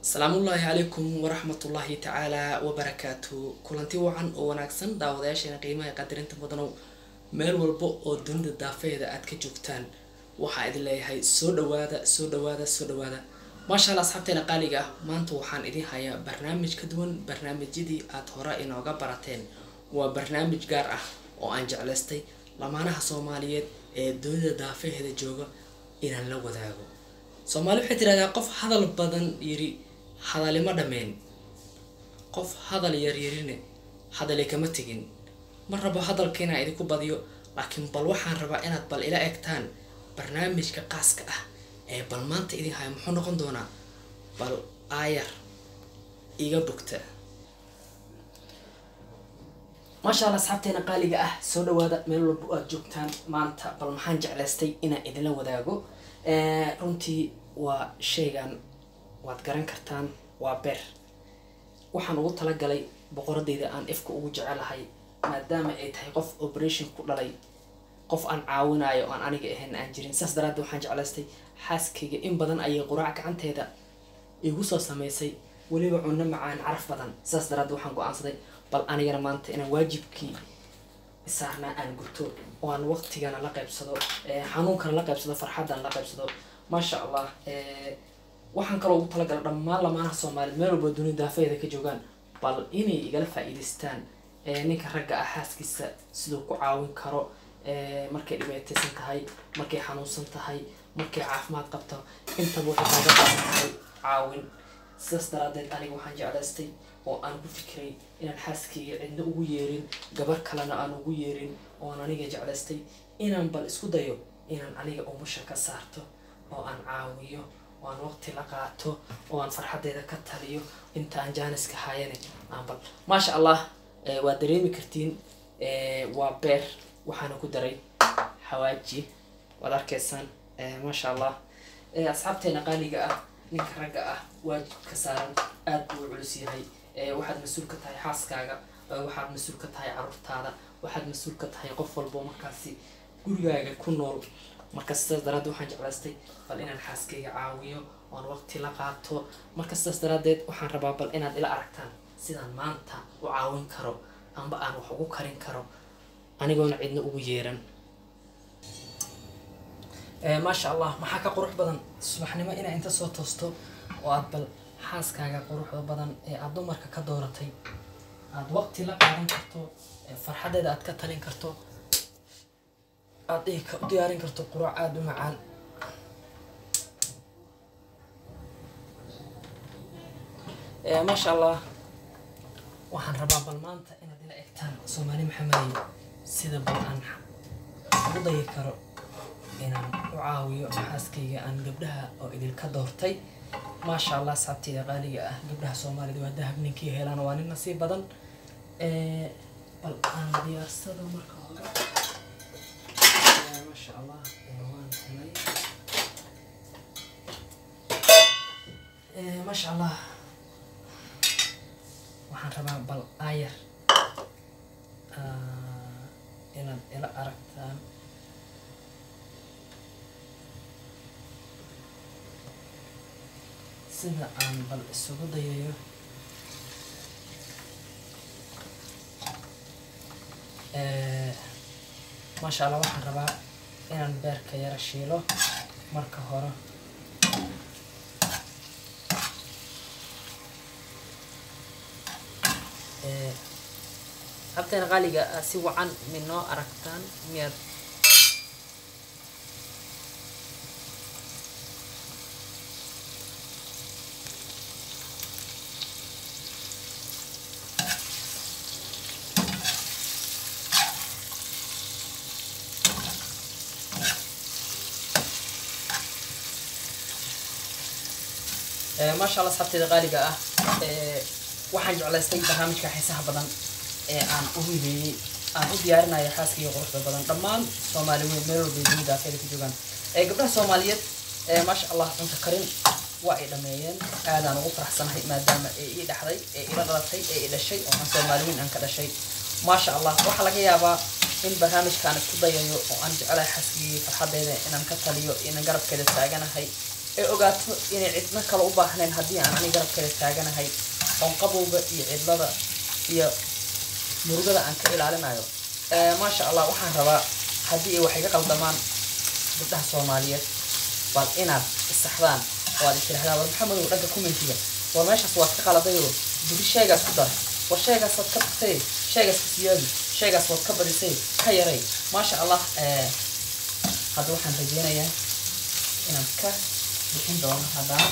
asalaamullaahi calaykum waraxmatullaahi tacaalaa wabarakaatu kulanti wacan oo wanaagsan daawadayaasheena qiimaha qadarinta mudanow meel walba oo dunida daafeeda aad ka joogtaan waxaa idin leeyahay soo dhawaada soo dhawaada soo dhawaada maasha alla asxaabteena qaaliga ah maanta waxaan idin hayaa barnaamij ka duwan barnaamijyadii aad hore inooga barateen waa barnaamij gaar ah oo aan jeclaystay lamaanaha soomaaliyeed ee dunida daafeheeda jooga inaan la wadaago soomaali waxay tidhahdaa qof hadal badan yiri hadalima dhameen qof hadal yaryarine hadali kama tegin ma rabo hadalka inaan idinku badiyo laakiin bal waxaan rabaa inaad bal ila egtaan barnaamijka qaaska ah ee bal maanta idin haya muxuu noqon doonaa bal aayar iga bogta maasha alla asxaabteena qaaliga ah soo dhawaada meel walba aad joogtaan maanta bal maxaan jeclaystay inaan idinla wadaago runtii waa shaygan waad garan kartaan waa beer waxaan ugu talagalay boqoradeyda aan ifka ugu jecelahay maadaama ay tahay qof operation ku dhalay qof aan caawinayo aan aniga ahayn aan jirin saas daraaddeed waxaan jeclaystay xaaskayga in badan ayay quraac gacanteeda igu soo samaysay weliba cunno macaan caraf badan saas daraaddeed waxaan go-aansaday bal anigana maanta inaan waajibkii saarnaa aan guto oo aan waqtigana la qaybsado xanuunkana la qaybsado farxaddana la qaybsado maasha allah waxaan kaloo ugu talagalay dhammaan lamaanaha soomaaliyeed meel walba dunida daafeeda ka joogaan bal inay igala faa-iideystaan ninka ragga ah xaaskiisa siduu ku caawin karo markay dhibaataysan tahay markay xanuunsan tahay markay caafimaad qabto intaba waxay kaaga baahan tahay caawin sidaas daraadeed aniga waxaan jeclaystay oo aan ku fikiray inaan xaaskayga cidna ugu yeerin gabar kalena aan ugu yeerin ooan aniga jeclaystay inaan bal isku dayo inaan aniga umusha ka saarto oo aan caawiyo oo aan waqti la qaato oo aan farxaddeeda ka taliyo inta aan jaaniska hayane aan bal maasha allah waa dareemi kartiin waa beer waxaana ku daray xawaaji waad arkaysaan maasha allah asxaabteena qaaliga ah ninka ragga ah waajibka saaran aada buu culus yahay waxaad mas-uul ka tahay xaaskaaga waxaad mas-uul ka tahay caruurtaada waxaad mas-uul ka tahay qof walbo markaasi gurigaaga ku nool marka sidaas daraaddeed waxaan jeclaystay bal inaan xaaskayga caawiyo oan waqti la qaato marka sidaas daraaddeed waxaan rabaa bal inaad ila aragtaan sidaan maanta u caawin karo amba aan wax ugu karin karo anigoona cidna ugu yeeran maasha allah maxaa ka qurux badan subaxnimo inaa inta soo toosto oo aad bal xaaskaaga quruxda badan ee aada dumarka ka dooratay aada waqti la qaadan karto farxaddeeda aad ka talin karto aada u diyaarin karto quraac aada u macaan maasha allah waxaan rabaa bal maanta inaad ila egtaan soomaali maxamadiy sida bal aan ugu dayi karo inaan u caawiyo xaaskayga aan gabdhaha oo idilka doortay maasha allah asxaabteyda qaaliga ah gabdhaha soomaalida waa dahab ninkii helaan waa nin nasiib badan bal aan diyaarsado marka hore maasha allah waan helay maasha allah waxaan rabaa bal aayar inaad ila aragtaan sida aan bal isugu dayayo maasha allah waxaan rabaa inaan beerka yara shiilo marka hore abteena qaaliga si wacan minoo aragtaan miyaad maasha allah asxaabteeda qaaliga ah waxaan jeclaystay barnaamijka xiisaha badan ee aan u hibeeyey aan u diyaarinayo xaaskaiyo quruxda badan dhammaan soomaali weyn meel walba dunida afeeda ka joogaan gabdhaha soomaaliyeed maasha allah cunto karin waa ay dhameeyeen aadaan ugu faraxsanahay maadaama ee ii dhaxday ee ila dhalatay ee i dhashay oo aan soomaali weyn aan ka dhashay maasha allah waxaa laga yaabaa in barnaamijkaan isku dayayo oo aan jecelahay xaaskigii farxadeeda inaan ka taliyo inaan garabkeeda taaganahay ay ogaato inay cidna kale u baahnayn haddii aan ani garabkeeda taaganahay oon qabowga iyo cidlada iyo murugada aan ka ilaalinayo maasha allah waxaan rabaa haddii ay wax iga qaldamaan gabdhaha soomaaliyeed bal inaad isaxdaan oo aad istirahdaan war maxamedow dhanka commentiga war meeshaas waad ka qaladayoo buri sheegaas ku dar war sheegaas waad ka tagtay sheegaas ka siyaadi sheegaas waad ka badisay ka yaray maasha allah hadda waxaan rajeynayaa inaan ka bixin doono haddana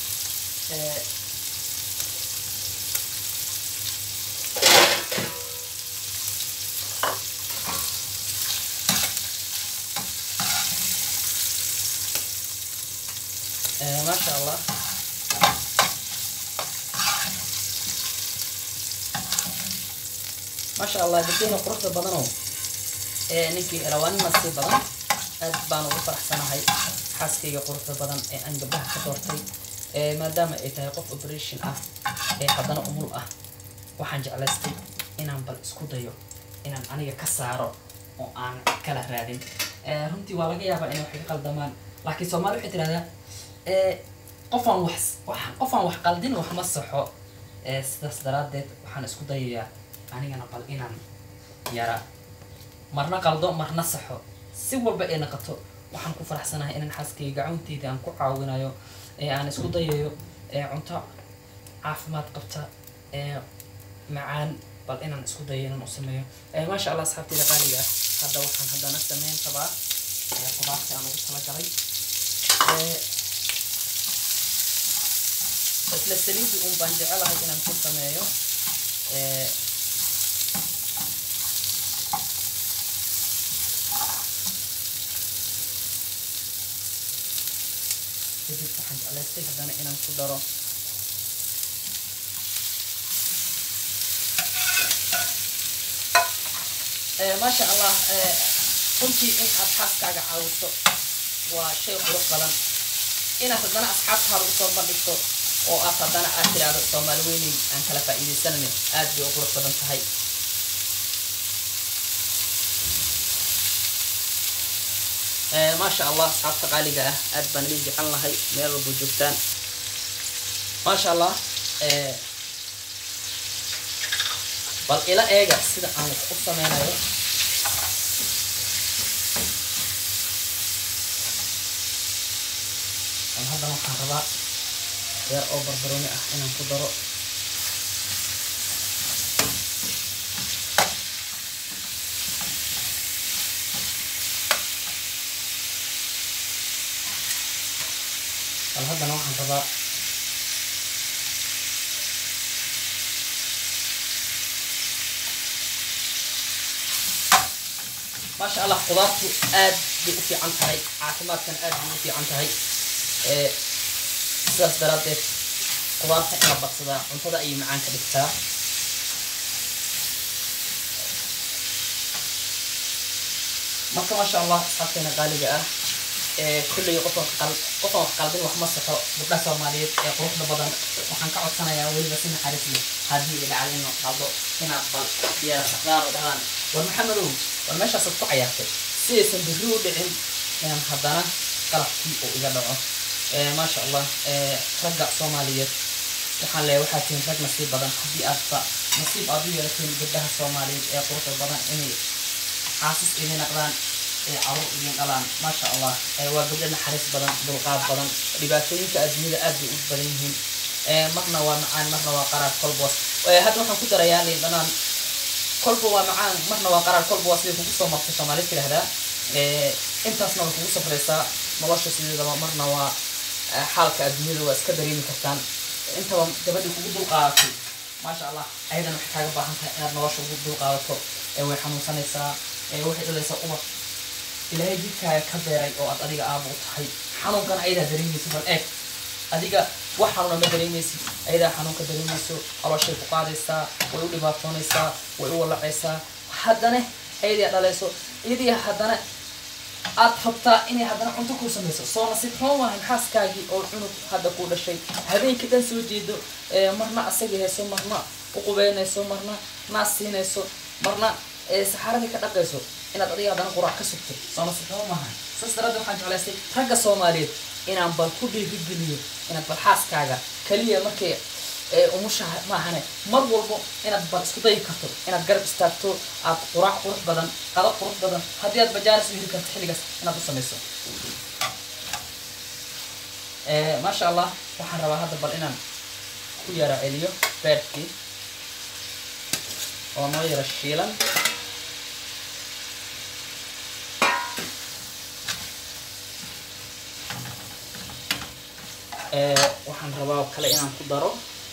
maasha allah maasha allah gabdahna quruxda badanow ee ninkii elawaanin nasiib badan aad baan ugu faraxsanahay xaaskayga quruxda badan ee aan gabdhaha ka doortay maadaama ay tahay qof operation ah ee haddana umul ah waxaan jeclaystay inaan bal isku dayo inaan aniga ka saaro oo aan kala raadin runtii waa laga yaabaa inay wax iga qaldamaan laakiin soomaali waxay tidhahdaa qofaan wax qofaan wax qaldin wax ma saxo sidaas daraaddeed waxaan isku dayayaa anigana bal inaan yara marna qaldo marna saxo si walba ay naqato waxaan ku faraxsanahay inaan xaaskayga gacanteyda aan ku caawinayo ee aan isku dayayo cunto caafimaad qabta ee macaan bal inaan isku dayo inaan u sameeyo maasha allah asxaabteyda qaaliga ah hadda waxaan haddana sameyn rabaa qudaarta aan ugu talagalay isla saliidii un baan jecelahay inaan ku sameeyo kadib waxaan jeclaystay haddana inaan ku daro maasha allah runtii in aad xaaskaaga caawiso waa shay qurux badan inaad haddana asxaabtaada usoo bandhigto oo aad haddana aad tiraahdo soomaali weyney aan kala faa'iidaysanane aad bay u qurux badan tahay maasha allah asxaabta qaaliga ah aad baan idin jecel lahay meel walba joogtaan maasha allah bal ila eega sida aan wax u sameynayo haddan waxaan rabaa beer oo barbarooni ah inaan ku daro bal haddana waxaan rabaa maasha allah qudaartu aad bay u fiican tahay caafimaadkana aad bay u fiican tahay sidaas daraaddeed qudaarta in la badsadaa cuntada ayay macaan ka dhigtaa marka maasha allah asxaabteena qaaliga ah kulley qofan qofan wax qaldin wax ma saxo gabdhaha soomaaliyeed ee quruxda badan waxaan ka codsanayaa weliba si naxariis leh haddii ay dhacdo inuu qaldo inaad bal diyaar saxdaan oo dhahdaan war maxamedow war meeshaasaad ku cayaartay si aysan berri u dhicin inaan haddana qalabkii uu iga dhaco maasha allah ragga soomaaliyeed waxaan leeyahay waxaa tihiin rag nasiib badan haddii aadba nasiib aad u yeelateen gabdhaha soomaaliyeed ee quruxda badan inay xaasis idin naqdaan ee carruur idin dhalaan maasha allah waa gabdho naxariis badan dulqaad badan dhibaatooyinka adduunyada aad bay u badan yihiin marna waa macaan marna waa qaraar kolboos hadda waxaan ku darayaa liin dhanaan kolba waa macaan marna waa qaraar kolba waa siday kugu soo martay soomaalid tidhahdaa intaasna way kugu safraysaa nolosha sideedaba marna waa xaalka adduunyada waa iska dareemi kartaan intaba gabadhii kugu dulqaadatay maasha allah ayadan waxay kaaga baahan tahay inaad nolosha ugu dulqaadato way xanuunsanaysaa waxay dhalaysaa ubad ilaahay jidkaaga ka beeray oo aad adiga aaba u tahay xanuunkan ayadaa dareemaysa bal eeg adiga wax xanuuna ma dareemaysid ayadaa xanuunka dareemayso calooshay ku qaadaysaa way u dhibaatoonaysaa way u walacaysaa haddana ayadaa dhalayso iyadii haddana aad rabtaa inay haddana cunto kuu samayso soo nasiib xumo maahan xaaskaagii oo cunug hadda kuu dhashay habeenkii dhan soo jeedo marna asaga hayso marna u qubeynayso marna naas siinayso marna saxaaradii ka dhaqayso inaad adiga haddana quraac ka sugto soo nasiib xumo maahan saas daraaddeed waxaan jeclaystay ragga soomaaliyeed inaan bal ku dhiirigeliyo inaad bal xaaskaaga kaliya markay ee umusha maahane mar walbo inaad bal isku dayi karto inaad garab istaagto aad quraac qurux badan qado qurux badan haddii aad bajaanis u heli karto xilligaas inaad u samayso ee maasha allah waxaan rabaa hadda bal inaan ku yara celiyo beerkii oo noo yara shiilan ee waxaan rabaa oo kale inaan ku daro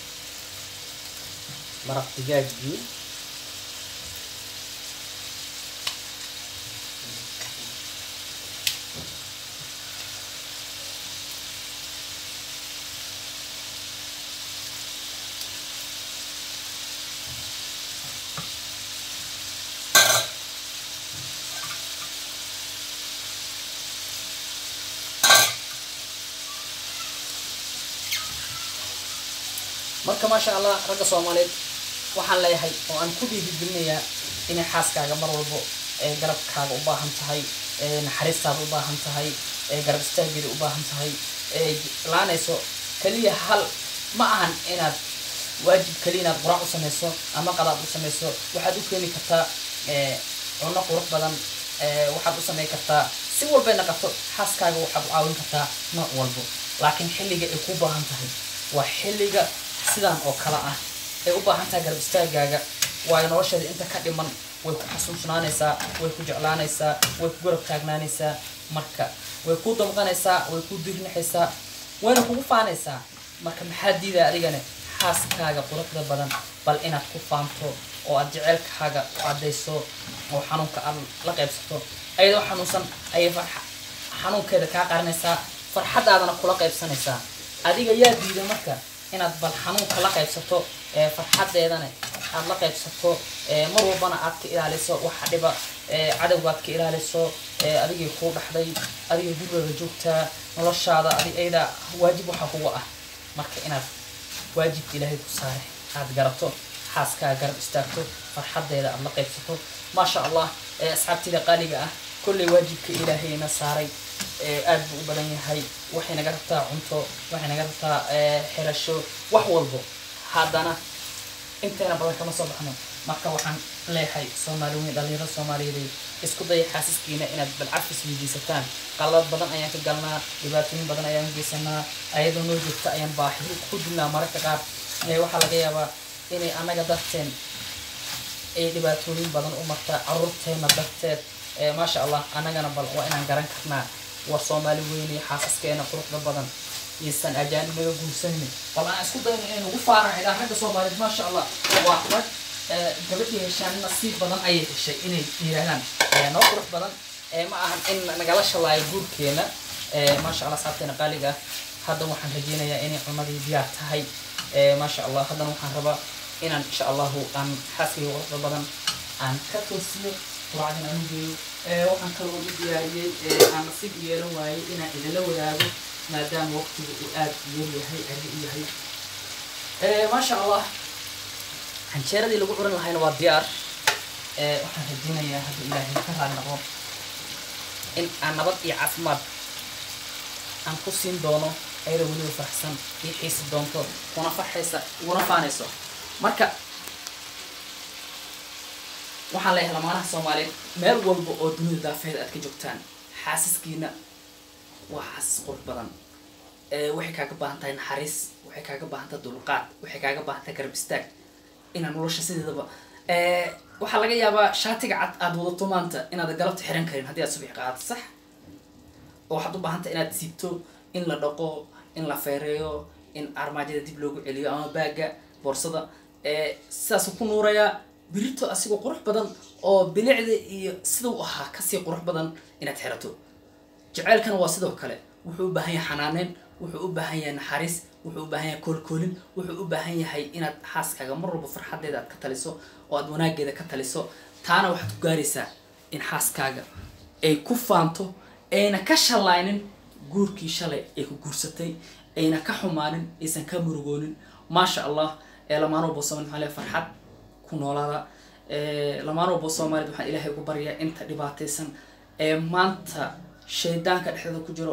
maraq digaaggii marka maasha allah ragga soomaaliyeed waxaan leeyahay oo aan ku dhiirigelinayaa inay xaaskaaga mar walbo ee garabkaaga u baahan tahay ee naxariistaada u baahan tahay ee garab istaageeda u baahan tahay ee laanayso kaliya hal ma ahan inaad waajib kaliya inaad quraac u samayso ama qadaad u samayso waxaad u keeni kartaa ee cunno qurux badan ee waxaad u samayn kartaa si walbay naqato xaaskaaga waxaad u caawin kartaa nooc walbo laakiin xilliga ay ku baahan tahay waa xilliga sidaan oo kale ah ay u baahan tahay garab istaagaaga waayo nolosheeda inta ka dhiman way ku xasuusnaanaysaa way ku jeclaanaysaa way ku garab taagnaanaysaa marka way ku damqanaysaa way ku dirnixaysaa wayna kugu faanaysaa marka maxaa diidaa adigane xaaskaaga quruxda badan bal inaad ku faanto oo aad jeceylkaaga u caddayso oo xanuunka aad la qaybsato ayadoo xanuunsan ayay farxa xanuunkeeda kaa qarinaysaa farxadaadana kula qaybsanaysaa adiga yaa diida marka inaad bal xanuunka la qaybsato ee farxadeedana aad la qaybsato ee mar walbana aad ka ilaaliso waxa dhiba ee cadowga aad ka ilaaliso ee adigay kuu dhaxday adigay gurigaga joogtaa noloshaada adig ayada waajib waxa kuga ah marka inaad waajibka ilaahay ku saare aad garato xaaskaa garab istaagto farxadeeda aad la qaybsato maasha allah ee asxaabtida qaaliga ah kolley waajibka ilaahayna saaray ee aad buu u badan yahay waxay naga rabtaa cunto waxay naga rabtaa ee xirasho wax walbo haddana intayna badan kama soo baxno marka waxaan leeyahay soomaali weyn dhalinyarada soomaaliyeed isku daya xaasiskiina inaad balcafis weydiisataan qalad badan ayaan ka galnaa dhibaatooyin badan ayaan geysanaa ayadoo noo joogta ayaan baahi ku dilnaa mararka qaar ee waxaa laga yaabaa inay annaga darteen ay dhibaatooyin badan u martaa caruurteena darteed ee maasha allah annagana bal waa inaan garan karnaa war soomaali weyne xaasaskeena quruxda badan iyosan ajaanib naga guursanin bal aan isku dayno inay ugu faaraxay ragga soomaaliyeed maasha allah waa rag ee gabadhii heshaan nasiib badan ayay heshay inay yiraahdaan ee noo qurux badan ee ma ahan in nagala shalaayo guurkeena ee maasha allah saabteena qaaliga ah hadda waxaan rajeynayaa inay cunadii diyaar tahay ee maasha allah haddana waxaan rabaa inaan insha allahu aan xaaskayga quruxda badan aan ka toosiyo quraacdan aan u geeyo ee waxaan kaloo u diyaariyey ee aan nasiib u yeelan waayey inaan idinla wadaago maadaama waqtiga uu aad u yar yahay adi u yahay ee maasha allah canjeeradii lagu curan lahayna waa diyaar ee waxaan rajeynayaa hadda ilaahay ka raali noqo in aan nabad iyo caafimaad aan ku siin doono ayada weliba faraxsan ii xiisi doonto kuna farxaysa uguna faanayso marka waxaan leeyahay lamaanaha soomaaliyeed meel walba oo dunida daafeeda aad ka joogtaan xaasiskiina waa xaasis qurux badan ee waxay kaaga baahan tahay naxariis waxay kaaga baahan tahay dulqaad waxay kaaga baahan tahay garab istaag inaa nolosha sideedaba ee waxaa laga yaabaa shaatiga cad aada wadato maanta inaad galabta xiran karin haddii aad subax qaadato sax oo waxaad u baahan tahay inaad siibto in la dhaqo in la feereeyo in armaajada dib loogu celiyo ama baaga boorsada ee sidaasuu ku nuurayaa birito asigoo qurux badan oo bilicda iyo sidau ahaa kasii qurux badan inaad xirato jaceylkana waa sidoo kale wuxuu u baahan yahay xanaaneyn wuxuu u baahan yahay naxariis wuxuu u baahan yahay koolkoolin wuxuu u baahan yahay inaad xaaskaaga mar walba farxadeeda aad ka taliso oo aad wanaageeda ka taliso taana waxaad ku gaaraysaa in xaaskaaga ay ku faanto ayna ka shalaynin guurkii shalay ay ku guursatay ayna ka xumaanin aysan ka murugoonin maasha allah ee lamaano walba soomaali maxaa leeyahay farxad ku noolaada ee lamaano walba soomaaliyed waxaan ilaahay ugu baryaa inta dhibaataysan ee maanta shaydaanka dhexdeeda ku jiro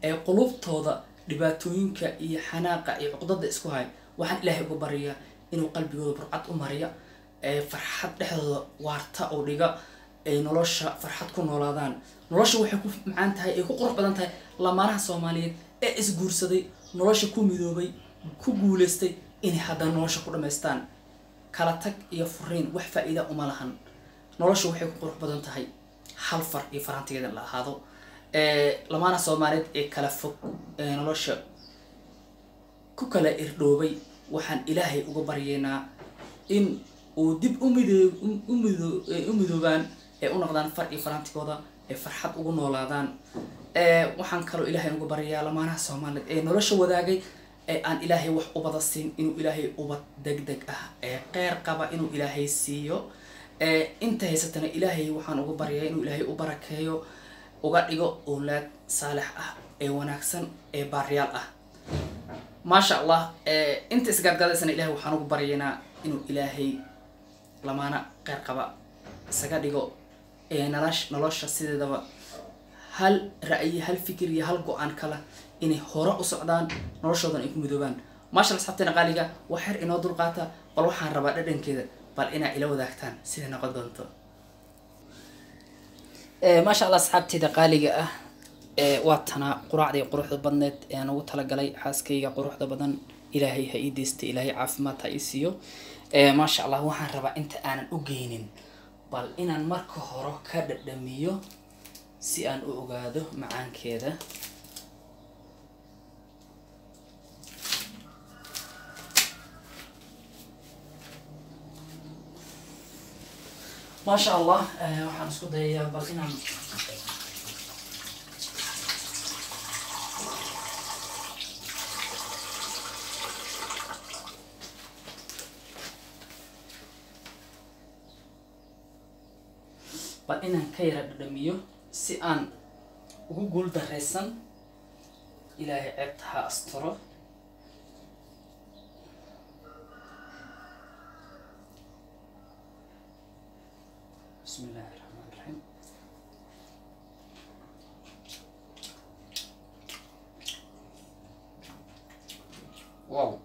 ee qulubtooda dhibaatooyinka iyo xanaaqa iyo cuqdada isku hay waxaan ilaahay uga baryayaa inuu qalbigooda burcad u mariya ee farxad dhexdooda waarta oo dhiga ay nolosha farxad ku noolaadaan nolosha waxay ku macaan tahay ay ku qurux badan tahay lamaanaha soomaaliyeed ee isguursaday nolosha ku midoobay ku guuleystay inay haddana nolosha ku dhammaystaan kala tag iyo furiin wax faa-iida uma lahan nolosha waxay ku qurux badan tahay hal far iyo farantigeeda la ahaado lamaanaha soomaaliyeed ee kala fog ee nolosha ku kala irdhoobay waxaan ilaahay uga baryeynaa in uu dib u midoo u mido u midoobaan ee u noqdaan far iyo farantigooda ee farxad ugu noolaadaan waxaan kaloo ilaahay uga baryayaa lamaanaha soomaaliyeed ee nolosha wadaagay ee aan ilaahay wax ubada siin inuu ilaahay ubad deg deg ah ee qeyr qaba inuu ilaahay siiyo inta haysatana ilaahay waxaan uga baryayaa inuu ilaahay u barakeeyo uga dhigo owlaad saalix ah ee wanaagsan ee baariyaal ah maasha allah inta isgaadgaadaysana ilahay waxaan ugu baryaynaa inuu ilaahay lamaana qeyr qaba isaga dhigo nalash nolosha sideedaba hal ra'yi hal fikir iyo hal go-aan kala inay hore u socdaan noloshoodan ay ku midoobaan maasha asxaabteena qaaliga waa xer inoo dulqaata bal waxaan rabaa dhadhankeeda bal inaa ila wadaagtaan sida noqon doonto maasha allah asxaabteeda qaaliga ah waa tanaa quraacdii quruxda badneed ee aan ugu talagalay xaaskayga quruxda badan ilaahay ha ii deystay ilaahay caafimaad ha ii siiyo maasha allah waxaan rabaa inta aanan u geynin bal inaan marka hore ka dhadhamiyo si aan u ogaado macaankeeda maasha allah waxaan isku dayayaa bal inaan bal inaan ka yara dhadhamiyo si aan ugu guul daraysan ilaahay ceebta ha asturo bismi illaahi raxmaan raxiim wow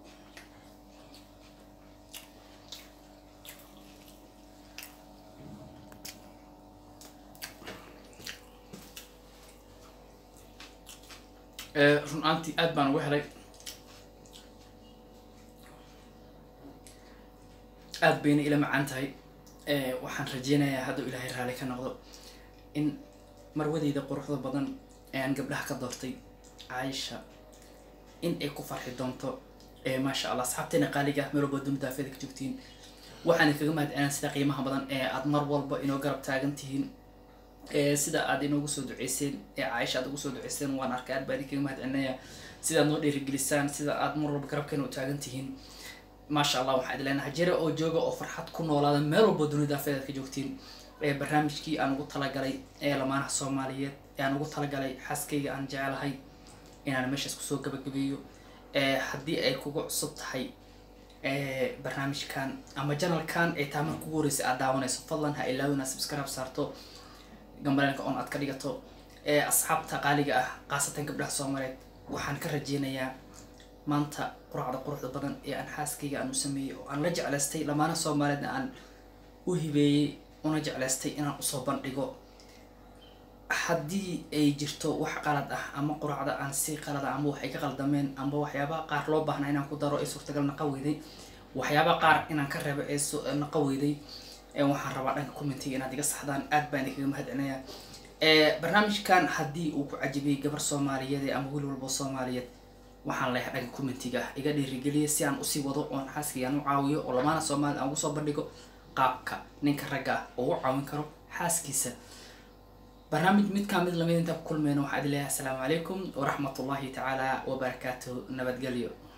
run aantii aad baan uga helay aada bayna ila macaan tahay waxaan rajeynayaa hadduu ilaahay raali ka noqdo in marwadeyda quruxda badan ee aan gabdhaha ka doortay caaisha in ay ku farxi doonto maasha allah asxaabteena qaaliga ah meel walba dunida afeeda ka joogtiin waxaan kaga mahadcelinaa sida qiimaha badan ee aada mar walba inoo garab taagan tihiin sida aad inoogu soo duceyseen ee caaisha aad ugu soo duceyseen waan arkay aad baa idinkaga mahadcelinaya sida aad noo dhiirigelisaan sida aad mar walba garabkeena u taagan tihiin maasha allah waxaan idin leenahay jira oo jooga oo farxad ku noolaada meel walba dunida afeedaad ka joogtiin ee barnaamijkii aan ugu talagalay ee lamaanaha soomaaliyeed ee aan ugu talagalay xaaskayga aan jecelahay inaan meeshaas kusoo gabagabeeyo haddii ay kugu cusub tahay barnaamijkan ama janalkan ee taamar kugu horreysay aad daawanayso fadlan ha ilaawina subscribe saarto gambaleenka on aad ka dhigato ee asxaabta qaaliga ah khaasatan gabdhaha soomaaliyeed waxaan ka rajeynayaa maanta quraacda quruxda badan ee aan xaaskayga aan u sameeyey oo aan la jeclaystay lamaana soomaaliyeedna aan u hibeeyey una jeclaystay inaan usoo bandhigo haddii ay jirto wax qalad ah ama quraacda aan si qalada ama wax ay ka qaldameen amba waxyaabaha qaar loo baahnaa inaan ku daro ee suurtagal naqa weyday waxyaabaha qaar inaan ka reebo ee naqa weyday waxaan rabaa dhanka commentiga inaad iga saxdaan aad baan idinkaga mahadcelinayaa barnaamijkan haddii uu ku cajibiyey gabar soomaaliyeed ama wiil walbo soomaaliyeed waxaan leeyahay dhanka commentiga iga dhiirigeliya si aan usii wado oon xaaskayga aan u caawiyo oo lamaana soomaaliyed aan ugu soo bandhigo qaabka ninka ragga ah oo u caawin karo xaaskiisa barnaamij midkaa mid lamid intaa ku kulmeyna waxaa idin leeyahay asalaamu calaykum waraxmat ullahi tacaala wabarakaatu nabadgelyo